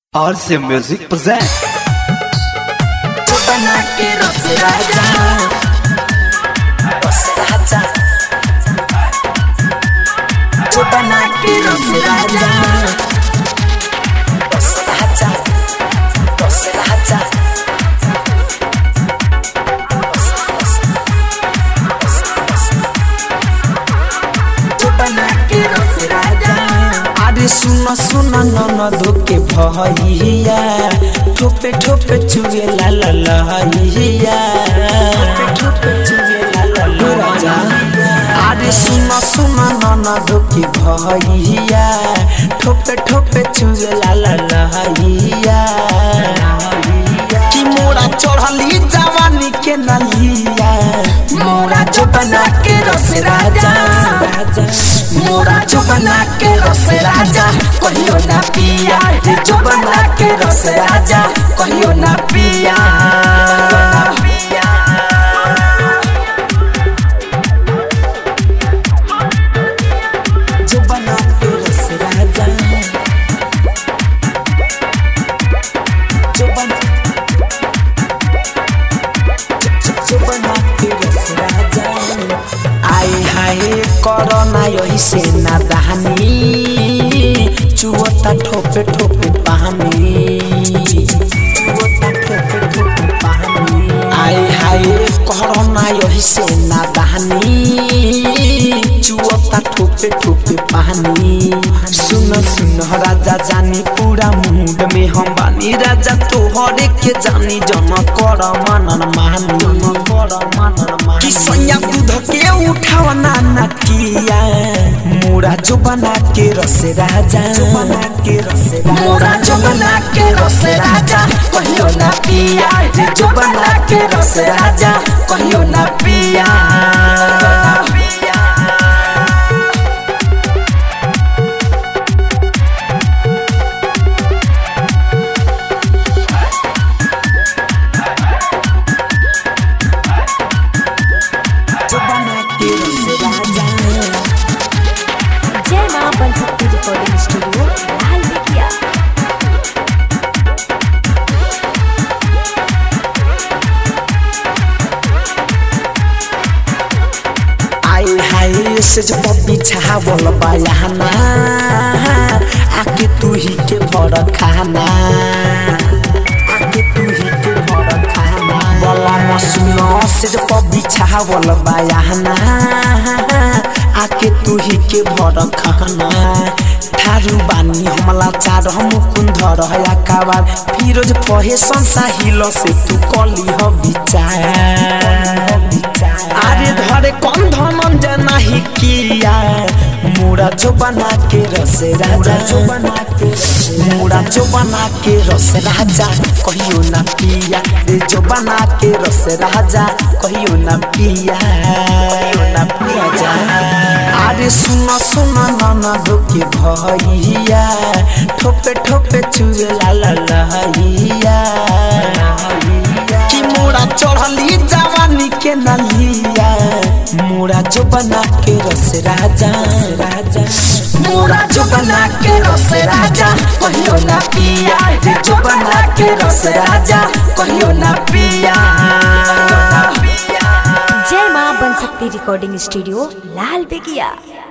RC Music present बना के रस राजा रस राजा जो बना के रस राजा रस राजा रस राजा जो बना के रस राजा अरे सुन सुन नन धोके भैया ठोपे ठोपे चुगे ला ला लहिया ठोपे चुगे ला ला लहिया अरे सुन सुन नन धोके भैया ठोपे ठोपे चुगे ला ला लहिया कि मोरा चढ़ली जवानी के नलिया मोरा जो बना के रस राजा मोरा जो बना के रस राजा कहियो ना पिया रे जो बना के रस राजा कहियो ना पिया जो बना के रस राजा जो बना जो- जो बना के रस राजा आए हाय कोरोना यही से ना दहानी चुवता ठोपे ठोपे पानी चुवता ठोपे ठोपे पानी आए हाय कोरोना यही से ना दहानी चुवता ठोपे ठोपे पानी सुन सुन राजा जानी पूरा मूड में हम बानी राजा तोहरे के जानी जन कर मनन मानी जन कर मनन मानी कि सैया दूध के उठाव ना नकिया मोरा जो बना के रस राजा जो बना के रस मोरा जो बना के रस राजा कहियो ना पिया रे जो बना के रस राजा कहियो ना पिया जो बना के रस राजा जय मां बनशक्ति रिकॉर्डिंग स्टूडियो लाल बेकिया आए हाय से जब बिछावल बयाना आके तू ही के भर खाना आके तू ही के भर खाना बला मसुनो से जब बिछावल बयाना आके तू ही के भर खाना थारू बानी हमला चार हम कुंधर हया काबार फिरोज पहे संसा हिलो से तू कली ह विचार अरे धरे कौन धमन नाही किया मुड़ा जो बना के रस राजा जो बना के मुड़ा जो बना के रस राजा कहियो ना पिया रे जो बना के रस राजा कहियो ना पिया कहियो ना पिया जा अरे सुन सुन नन धोके भैया ठोपे ठोपे चुए ला ला लहिया कि मोरा चढ़ली जवानी के नलिया मोरा जो बना के रस राजा राजा मोरा जो बना के रस राजा कहियो ना पिया रे जो बना के रस राजा कहियो ना पिया जय मां बनशक्ति रिकॉर्डिंग स्टूडियो लाल बेकिया